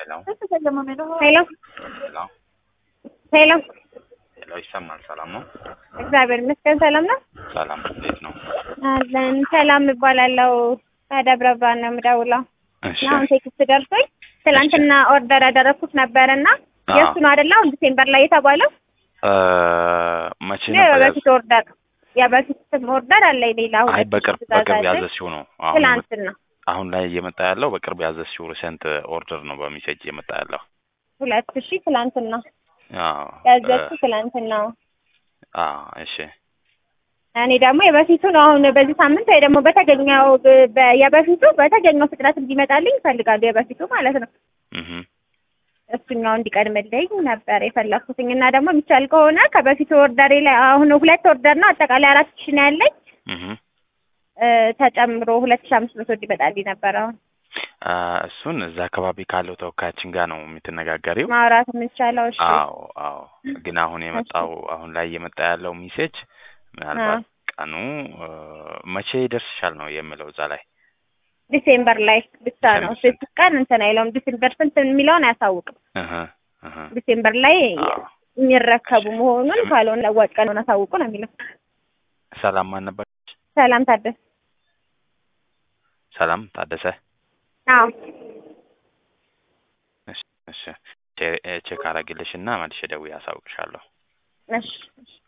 ሄሎ ሄሎ ሄሎ ሄሎ ሄሎ ይሰማል። ሰላም ነው? እግዚአብሔር ይመስገን ሰላም ነው ሰላም እንዴት ነው? አለን። ሰላም እባላለሁ ከደብረ ብርሃን ነው የምደውለው። እሺ አሁን ቴክስት ደርሶኝ ትላንትና ኦርደር ያደረኩት ነበር እና አዎ። የእሱ ነው አይደለ? አሁን ዲሴምበር ላይ የተባለው እ መቼ ነው ነበር? የበፊት ኦርደር የበፊት ኦርደር አለ ሌላ አይ ሁለት በቅርብ ትእዛዝ በቅርብ አለ። ያዘዝሽው ነው። አሁን ትላንትና አሁን ላይ እየመጣ ያለው በቅርብ ያዘዝሽው ሪሰንት ኦርደር ነው በሜሴጅ እየመጣ ያለው። ሁለት ሺህ ትላንትና አዎ ያዘዝኩ እ ትላንትና አዎ እሺ እኔ ደግሞ የበፊቱ ነው አሁን በዚህ ሳምንት ወይ ደግሞ በተገኘው በ- የበፊቱ በተገኘው ፍጥነት እንዲመጣልኝ ይፈልጋሉ። የበፊቱ ማለት ነው እህ እሱኛው እንዲቀድምልኝ ነበር የፈለኩትኝ እና ደግሞ የሚቻል ከሆነ ከበፊቱ ኦርደሬ ላይ አሁን ሁለት ኦርደር ነው አጠቃላይ አራት ሺህ ነው ያለኝ እህ እ ተጨምሮ ሁለት ሺህ አምስት መቶ እንዲመጣልኝ ነበር አሁን አ እሱን እዛ አካባቢ ካለው ተወካያችን ጋር ነው የምትነጋገሪው። ማውራት የምንቻለው። እሺ አዎ አዎ። ግን አሁን የመጣው አሁን ላይ እየመጣ ያለው ሜሴጅ ምናልባት ቀኑ እ መቼ ይደርስሻል ነው የሚለው እዛ ላይ ዲሴምበር ላይ ብቻ ነው ዲሴምበር ስድስት ቀን እንትን አይለውም። ዲሴምበር ስንት የሚለውን አያሳውቅም። እህ እህ ዲሴምበር ላይ አዎ የሚረከቡ መሆኑን ካልሆነ ለዋጭ ቀን ሆነ አሳውቁ ነው የሚለው። ሰላም ማን ነበር? ሰላም ታደሰ። ሰላም ታደሰ። አዎ እሺ እሺ ቼ- ቼክ አረግልሽ እና መልሼ ደውዬ አሳውቅሻለሁ። እሺ